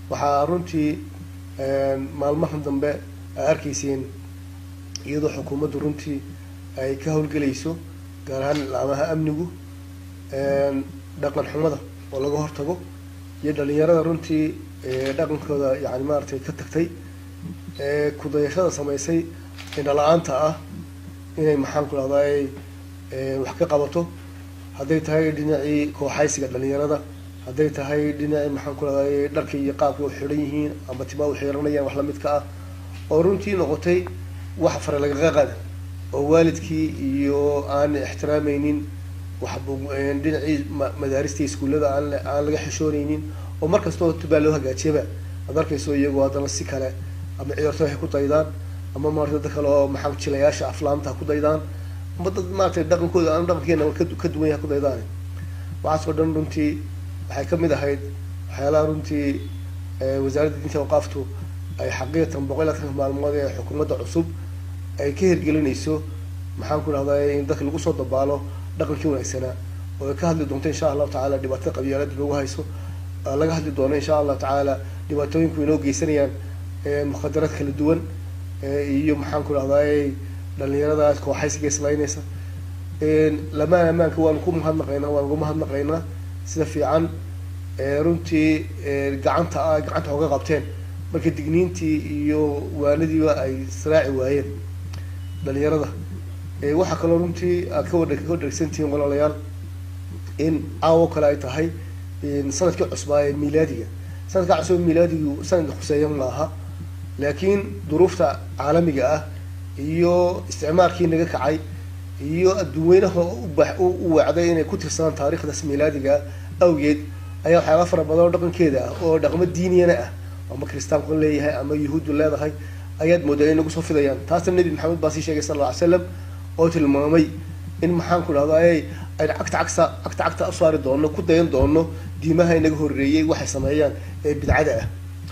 waxaa runtii maalmahan dambe aa arkayseen iyadoo xukuumaddu runtii ay ka howlgelayso gaar ahaan laamaha amnigu dhaqan xumada oo laga hortago iyo dhalinyarada runtii dhaqankooda yani maaragtay ka tagtay kudayashada samaysay indhala-aanta ah inay maxaan ku dhahday wax ka qabato hadday tahay dhinacii kooxaysiga dhalinyarada hadday tahay dhinacii maxaan ku dhahday dharkii iyo qaabkii u xidhan yihiin ama timaa u xiranayaan wax lamidka ah oo runtii noqotay wax fare lagaga qada oo waalidkii iyo aan ixtiraameynin wax dhinacii madaarista iskuullada aan aan laga xishooneynin oo mar kastoo tubaa loo hagaajiyaba ad arkayso iyagoo haddana si kale ama ciyaarto waxay ku daydaan ama maarata dad kale oo maxaa jilayaasha aflaamta ku daydaan ama dad maaragtay dhaqankooda aan dhaqankeena ka duwan yaha ku daydaan waxaas oo dhan runtii waxay kamid ahayd waxyaalaha runtii wasaaradda diinta awqaaftu ay xaqiiqatan boqol iyo labatanka maalmood ee xukuumadda cusub ay ka hirgelinayso maxaan ku dhahday in dadka lagu soo dabaalo dhaqankii wanaagsanaa oo ay ka hadli doonto insha allahu tacaala dhibaatada qabyaalada lagu hayso laga hadli doono insha allahu tacaala dhibaatooyinku inoo geysanayaan mukhadaraad kala duwan iyo maxaan ku dhahday dhalinyaradaas kooxaysiga islaynaysa lamaan ammaanka waanu ku mahadnaqaynaa waanu ku mahadnaqaynaa sida fiican runtii gacanta a gacanta oga qabteen marka digniintii iyo waanadiiba ay israaci waayeen dhalinyarada waxaa kaloo runtii aad ka wadha ka dhargsantihiin walaalayaal in caawo kale ay tahay sanadkii cusbaa ee milaadiga sanadkaa cusub milaadigu sanadka khuseeya maaha laakiin duruufta caalamiga ah iyo isticmaalkii naga kacay iyo adduunweynaha u weecday inay ku tirsadaan taarikhdaas milaadiga awgeed ayaa waxyaaba fara badan oo dhaqankeeda ah oo dhaqmo diiniyana ah ama kristaanku leeyahay ama yuhuuddu leedahay ayaad moodaa inay nagu soo fidayaan taasna nebi maxamed baa sii sheegay sal alla ly slam oo tilmaamay in maxaan ku dhahday aynu cagta cagsa cagta cagta usaari doono ku dayan doono diimaha inaga horreeyey waxay sameeyaan ee bidcada ah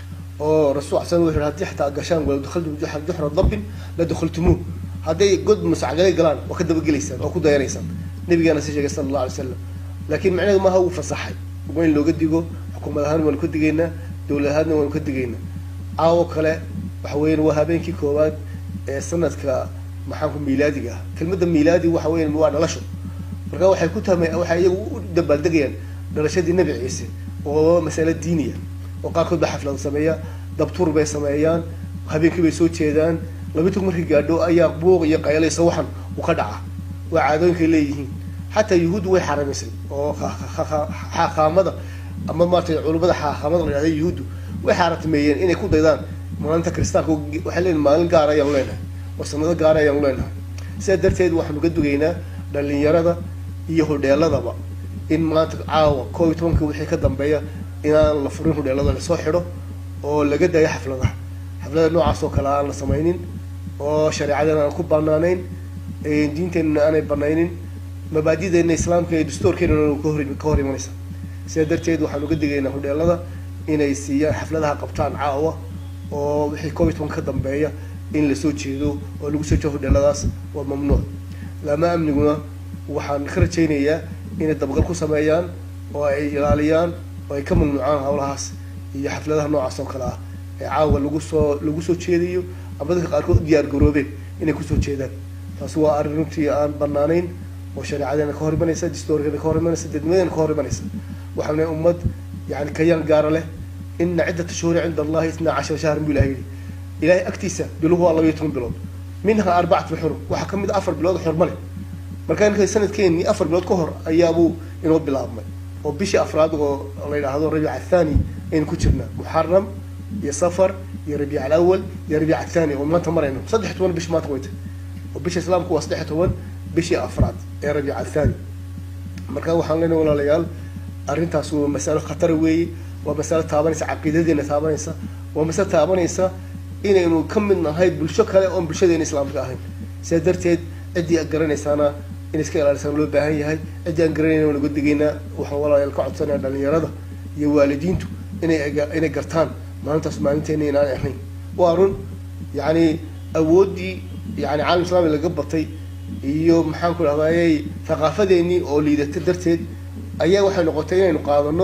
oo rasul sal wuxu hadii xataa gashaan wala dakhaltum juxra dabbin la dakhaltumuuh hadday god musacgalay galaan waa ka dabagelaysaan oo ku dayanaysaan nabigaana sii sheegay sala allah alay slam laakiin macnaheedu maaha wuu fasaxay waa in looga digo xukuumad ahaan waanu ka digaynaa dowlad ahaadna waanu ka digaynaa caawo kale waxa weyan waa habeenkii koowaad ee sanadka maxaanku miilaadiga ah kelmadda miilaadi waxa weyan waa dhalasho marka waxay ku tama waxay iyagu u dabaaldegayaan dhalashadii nebi ciise oo masale diiniya oo qaarkood ba xaflada sameeya dabtuur bay sameeyaan habeenkii bay soo jeedaan laba tug markii gaadho ayaa buuq iyo qaylaysa waxan uu ka dhaca waa caadooyinkay leeyihiin xataa yuhuuddu way xaramaysay oo xaaqaamada ama maaratay culimada xaaqaamada la yhahda yuhuuddu way xaaratameeyeen inay ku daydaan maalinta kristaanka waxay leeyihin maalin gaara ayaanu leenahay oo sanado gaara ayaanu leenahay sidaa darteed waxaanu ka dugaynaa dhalinyarada iyo hodheeladaba in maanta caawa koob iyo tobanka wixii ka dambeeya inaan la furin hodheelada lasoo xidho oo laga daayo xafladaha xaflada noocaas oo kale aan la samaynin oo shareecadana aan ku banaanayn diinteenana aanay banaynin mabaadideena islaamka iyo dastuurkeenana kahor ka hor imanaysa sidaa darteed waxaan uga digaynaa hodheelada inay siiyaan xafladaha qabtaan caawa oo wixii koob iyo toban ka dambeeya in lasoo jeedo oo lagu soo jeedo hodheeladaas waa mamnuuc laama amniguna waxaan ka rajaynayaa inay dabagal ku sameeyaan oo ay ilaaliyaan oo ay ka mamnuucaan hawlahaas iyo xafladaha noocaas oo kale ah ee caawa lagu soo lagu soo jeediyo ama dadka qaarkood u diyaar garoobeen inay kusoo jeedaan taasi waa arrin runtii aan banaanayn oo shareecadeena ka hor imanaysa distoorkeena ka hor imanaysa dadnimadeena ka hor imanaysa waxaana ummad yani kayaan gaara leh ina ciddata shuhuri cinda allahi itnaa cashara shahran bu ilahay yidhi ilahay agtiisa biluhu waa laba iyo toban bilood minha arbacatu xurum waxaa kamid a afar bilood xurma leh markaa ninka sanadkeenii afar bilood ka hor ayaabuu inoo bilaabmay oo bishii afraad oo la yidhaahdo rabiic athani aynu ku jirnaa muxaram iyo safar iyo rabiic alawal iyo rabiic athani oo maanta marayno saddex toban bishi maanta wayta oo bisha islaamku waa saddex toban bishii afraad ee rabiic athani marka waxaan leenahay walaalayaal arrintaas waa masalo khatara weeye waa masalo taabanaysa caqiidadeena taabanaysa waa masalo taabanaysa inaynu ka mid nahay bulsho kale oon bulshadeena islaamka ahayn sidaa darteed ciddii ad garanaysaana in iska ilaalisaan loo baahan yahay ciddii aan garanayna waan uga digaynaa waxaan walaalayaal ka codsanaya dhalinyarada iyo waalidiintu inay inay gartaan maalintaas maalinteena inaan ahayn waa run yacni awooddii yani caalam islami laga batay iyo maxaan ku dhahdaayey thaqaafadeenii oo liidata darteed ayaa waxay noqotay inaynu qaadano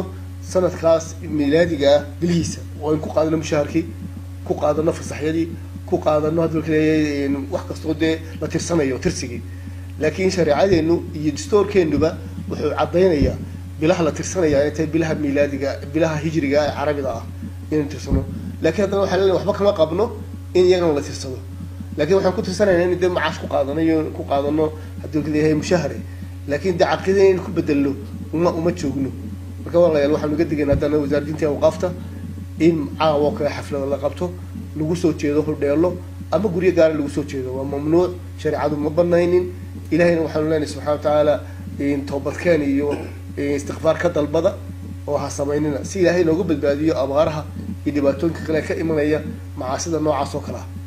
sanadkaas milaadiga ah bilihiisa oo aynu ku qaadano mushaharkii ku qaadano fasaxyadii ku qaadano hadda kaleeyahay wax kastoo dee la tirsanayo tirsigii laakiin shareecadeenu iyo dastoorkeenuba wuxuu caddaynayaa bilaha la tirsanaya inay tahay bilaha milaadiga bilaha hijriga ee carabida ah inaynu tirsano lakiin haddana waxaa leenahay waxba kama qabno in iyagana la tirsado lakin waxaan ku tirsanayna in dee macaash ku qaadano iyo ku qaadano haddii kaleeyahay mushahare laakiin dee caqida inaynu ku bedelno uma uma joogno marka walaalayaal waxaanu ga digayna haddana wasaaradda diinta awqaafta in caawo kale xaflada la qabto lagu soo jeedo hodheelo ama guryo gaara lagu soo jeedo waa mamnuuc shareecadu ma banaynin ilahayna waxaanu leenahay subxana watacaala toobadkeen iyo istikfaar ka dalbada oo ha samaynina si ilaahay noogu badbaadiyo abaaraha iyo dhibaatooyinka kale ka imanaya macaasida noocaas oo kale ah